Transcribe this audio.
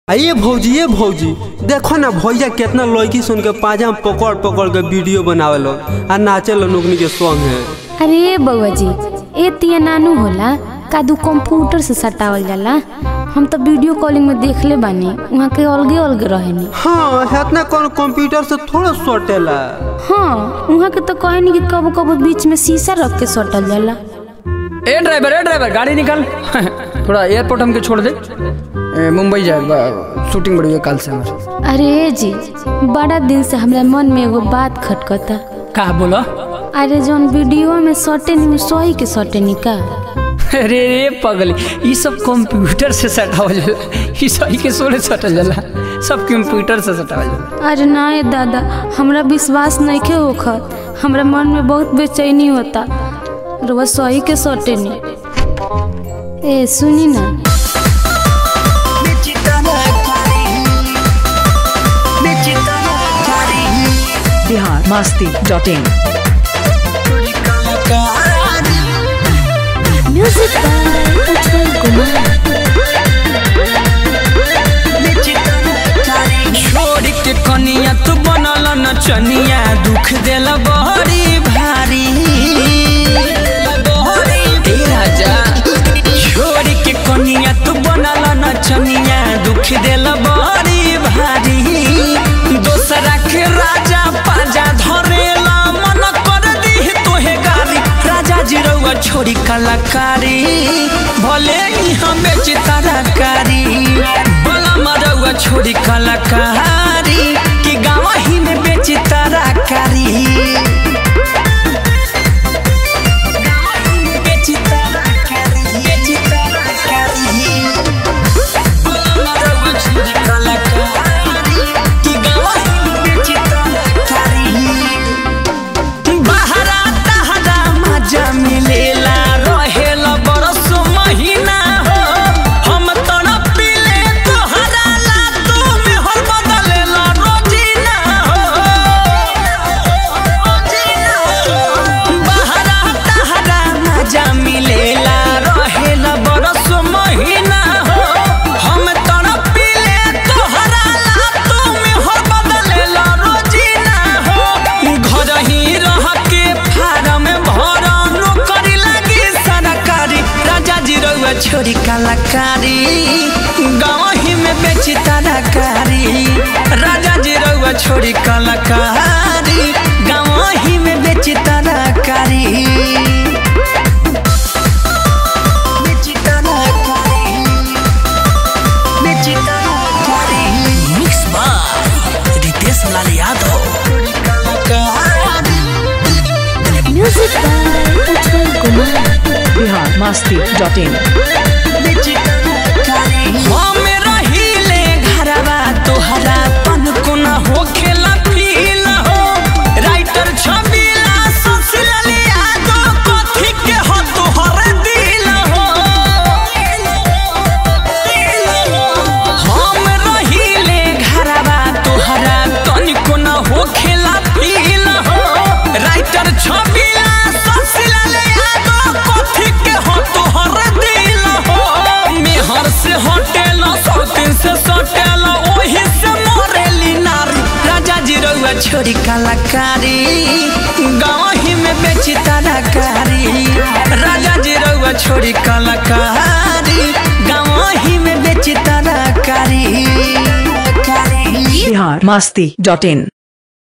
आइए भौजी ये भौजी देखो ना भैया कितना लड़की सुन के पाजा में पकड़ पकड़ के वीडियो बनावे लो आ नाचे लो नोकनी के सॉन्ग है अरे बउआ जी ए तिया नानू होला कादू कंप्यूटर से सटावल जाला हम तो वीडियो कॉलिंग में देखले बानी वहाँ के अलगे अलगे रहेनी हाँ इतना कौन कंप्यूटर से थोड़ा सटेला हाँ वहाँ के तो कहनी कि कबो कबो बीच में शीशा रख के सटल जाला ए ड्राइवर ए ड्राइवर गाड़ी निकाल थोड़ा एयरपोर्ट हमके छोड़ दे ए, मुंबई जाए बा- शूटिंग बड़ी है कल से हमारे अरे जी बड़ा दिन से हमरा मन में एगो बात खटकता का बोलो अरे जौन वीडियो में सटे नी सही के सटे नी का अरे रे पगली ये सब कंप्यूटर से सटावल जाला ये सही के सोले सटल जाला सब कंप्यूटर से सटावल जाला अरे ना ये दादा हमरा विश्वास नहीं के होखत हमरा मन में बहुत बेचैनी होता रोज सही के सटे नी ए सुनी ना Bihar Masti dot in music Ujjwal Kumar छोड़ के कनिया तू बनल नचनिया दुख देल बहरी भारी ए राजा छोड़ के कनिया तू बनल नचनिया दुख देल बहरी भारी दोसरा के राजा पाजा धरेला मन कर दी तोहे गारी राजा जी रउआ छोड़ी कलाकारी भले ही हमें चितरकारी बोला मरउआ छोड़ी कलाकारी कि गाँव ही में बेची तरकारी बेची तरकारी, बेची तरकारी। बोला मरउआ छोड़ी कलाकारी, कि गाँव ही में बेची तरकारी। बहरा तहरा मजा मिलेला रहेला बरस महीना हो हम तड़प पीले तोहरा ला तू में हर बदलेला रोजीना हो बहरा तहरा मजा मिलेला रहेला बरस महीना हो हम तड़प पीले तोहरा ला तू में हर बदलेला रोजीना हो घर ही रह के फार्म भर नौकरी लगी सरकारी राजा जी रउआ छोरी कलाकारी गाँव ही में बेची तरकारी राजा जी रउआ छोरी कलाकारी गाँव ही में बेची तरकारी बेची तरकारी बेची तरकारी mix by Ritesh Lal Yadav music Ujjwal Kumar Bihar Masti dot in हम रहिले घरवा तोहरा पन कोना होखेला फील हो राइटर छबिला सोशल यादो कथी के हो तोहर दिल हो हम रहिले घरवा तोहरा तन कोना होखेला फील हो राइटर छबिला सोशल यादो कथी के हो तोहर दिल हो मेहर से होटेल सौतीन से सटेल ओही से मोरेली नारी राजा जी रउआ छोरी कलाकारी गाँव ही में बेची तरकारी राजा जी रउआ छोरी कलाकारी गाँव ही में बेची तरकारी बिहार मस्ती डॉट इन